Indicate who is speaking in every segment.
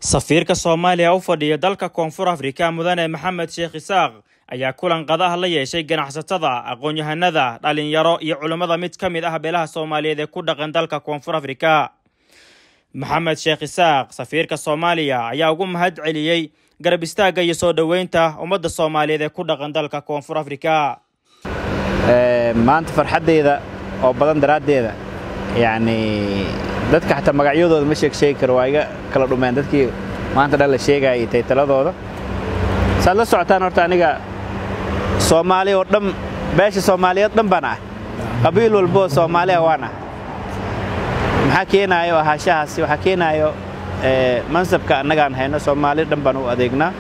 Speaker 1: safiirka soomaaliya u fadhiya dalka koonfur afrika mudane maxamed sheekh isaaq ayaa kulan qadaha la yeeshay ganacsatada aqoon-yahanada dhalinyaro iyo culammada mid ka mid ah beelaha soomaaliyeed ee ku dhaqan dalka koonfur afrika maxamed sheekh isaaq safiirka soomaaliya ayaa ugu mahad celiyey garab istaagga iyo soo dhoweynta ummadda soomaaliyeed ee ku dhaqan dalka koonfur afrika
Speaker 2: maanta farxaddeyda oo badan daraaddeeda yacni dadka xataa magacyadooda ma sheeg sheegi karo waa iga kala dhumeen dadkii maanta dhan la sheegaya iyo taytaladooda saad la socotaan horta aniga soomaali oo dhan beesha soomaaliyeed dhan baan ah qabiil walboo soomaaliya waan ah maxaa keenaayo ahaashahaasi waxaa keenaayo mansabka annagaan hayno soomaali dhan baan u adeegnaa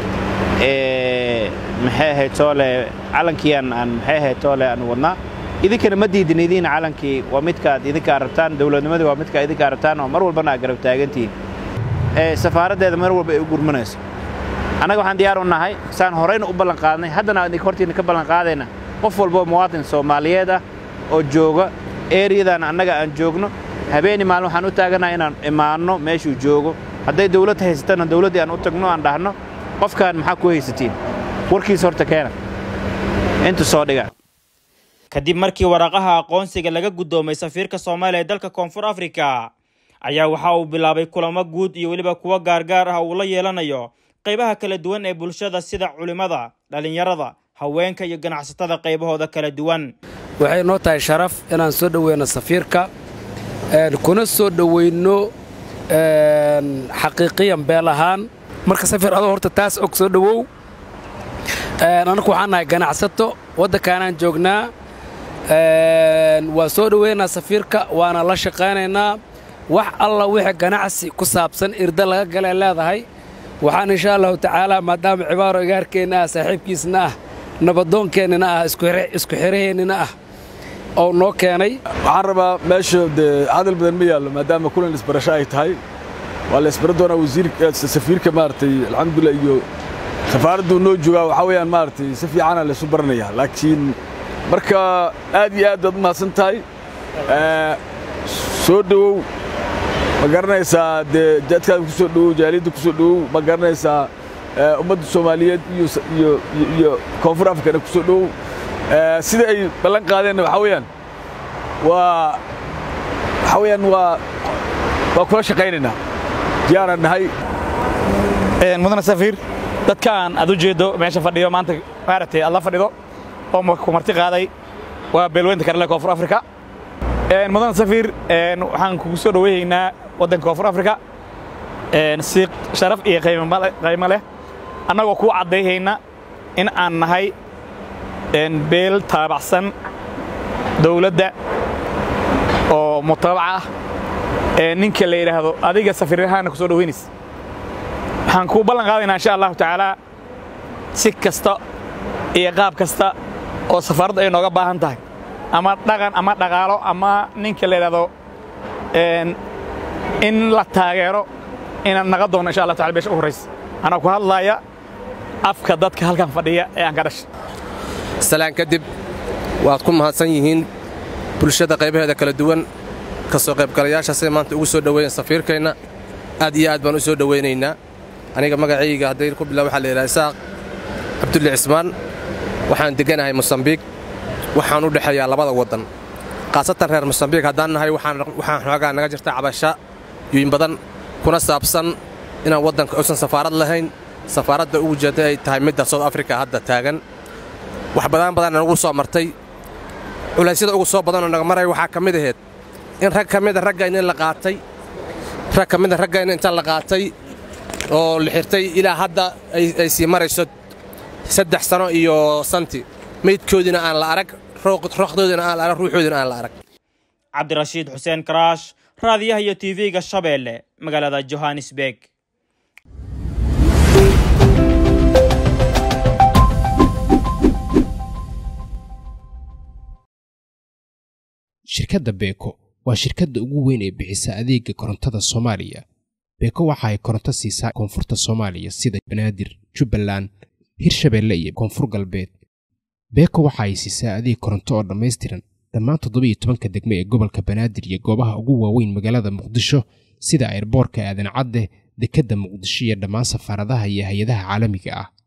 Speaker 2: maxay ahayd toole calankiiaan aan maxay ahayd toole aan wadnaa idinkana ma diidin idiin calankii waa midkaad idinkaa rabtaan dowladnimadii waa midkaa idinkaa rabtaan oo mar walbana aad garab taagantihiin safaaraddeeda mar walba ay u gurmanayso annaga waxaan diyaar u nahay saan horayna u ballan qaadnay haddana idinka hortiina ka ballan qaadayna qof walboo muwaadin soomaaliyeed ah oo jooga eeriyadan annaga aan joogno habeeni maalin waxaan u taaganahay inaan imaanno meeshuu joogo hadday dawlad haysatana dawladdii aan u tagno aan dhahno qofkaan maxaa ku haysatiin warkiis horta keena inta soo dhiga
Speaker 1: kadib markii waraaqaha aqoonsiga laga guddoomay safiirka soomaaliya ee dalka koonfur afrika ayaa waxa uu bilaabay kulamo guud iyo weliba kuwo gaargaar ah uu la yeelanayo qaybaha kala duwan ee bulshada sida culimmada dhallinyarada haweenka iyo ganacsatada qaybahooda kala duwan
Speaker 3: waxay noo tahay sharaf inaan soo dhoweyno safiirka kuna soo dhoweyno xaqiiqiyan beel ahaan marka safir adoo horta taas og soo dhowow annaku waxaan nahay ganacsato waddankaanaan joognaa waa soo dhoweynaa safiirka waana la shaqaynaynaa wax alla wixii ganacsi ku saabsan irda laga galee leedahay waxaan insha allahu tacaalaa maadaama cibaaro igaarkeenna ah saaxiibkiisna ah nabadoonkeennina ah isku xiraheennina ah oo noo keenay
Speaker 4: waxaan rabaa meesha dee hadal badan ma yaallo maadaama kulan isbarasho ay tahay waa la isbara doonaa wasiirsafiirka maaragtay alxamdulilah iyo safaaradduu noo joogaa waxaa weeyaan maaragtay si fiicana laysu baranayaa laakiin marka aad iyo aad baad u mahadsan tahay soo dhowow ma garanaysaa dee jaadkaada ku soo dhowow jaaliyadda ku soo dhowow ma garanaysaa ummadda soomaaliyeed iyo koonfur afrikana ku soo dhowow sida ay ballan qaadeenna waxaa weeyaan waa waxaa weeyaan waa waa kula shaqaynaynaa diyaaraan nahay
Speaker 5: mudane safiir dadkaan aad u jeeddo meesha fadhiyo maanta maaragtay aad la fadhido oo ku marti qaaday waa beelweynta karale koonfur afrika mudane safiir waxaan kugu soo dhoweynaynaa waddanka koonfur afrika si sharaf iyo qaymo leh annagoo kuu caddayhayna in aan nahay beel taabacsan dawladda oo mutabaca ah ninka la yidhaahdo adiga safiirahaana ku soo dhoweynaysa waxaan kuu ballan qaadaynaa insha allahu tacaalaa si kasta iyo qaab kasta oo safaaradda ay nooga baahan tahay ama dhaqan ama dhaqaalo ama ninka la yidhahdo in la taageero inaan naga doono insha allah tacala beesha u horraysa anaa ku hadlaaya afka dadka halkan fadhiya ee aan ka dhashay
Speaker 6: salaan kadib waad ku mahadsan yihiin bulshada qaybaheeda kala duwan ka soo qaybgalayaasha siday maanta ugu soo dhoweeyeen safiirkeenna aad iyo aad baan u soo dhowaynaynaa aniga magacayga hadday ku bilaa waxaa la yidhaha isaaq cabdulle cismaan waxaan degganahay mosambiik waxaan u dhexeeyaa labada waddan khaasatan reer mosambiik haddaan nahay waxaan xoogaa naga jirta cabasha yuyin badan kuna saabsan inaan waddanka uusan safaarad lahayn safaaradda ugu jeedda ay tahay midda sout afrika hadda taagan wax badan badanna nagu soo martay culaysyada ugu soo badanoo naga maray waxaa ka mid ahayd in rag ka mida raggayna in la qaatay rag ka mida raggayna inta la qaatay oo la xirtay ilaa hadda ay sii marayso saddex sano iyo santi meydkoodiina aan la arag rooqdoodina aan la arag ruuxoodina aan la arag
Speaker 1: cabdirashiid xuseen karaash raadiyaha iyo tv-ga shabeelle magaalada johannesburg
Speaker 7: shirkadda beeko waa shirkadda ugu weyn ee bixisa adeega korontada soomaaliya beeko waxa ay koronto siisaa koonfurta soomaaliya sida banaadir jubbaland hirshabeelle iyo koonfur galbeed beeko waxa ay siisaa adeeg koronto oo dhammaystiran dhammaan toddobiiyo tobanka degmo ee gobolka banaadir iyo goobaha ugu waaweyn magaalada muqdisho sida airboorka aadan cadde dekedda muqdisho iyo dhammaan safaaradaha iyo hay-adaha caalamiga ah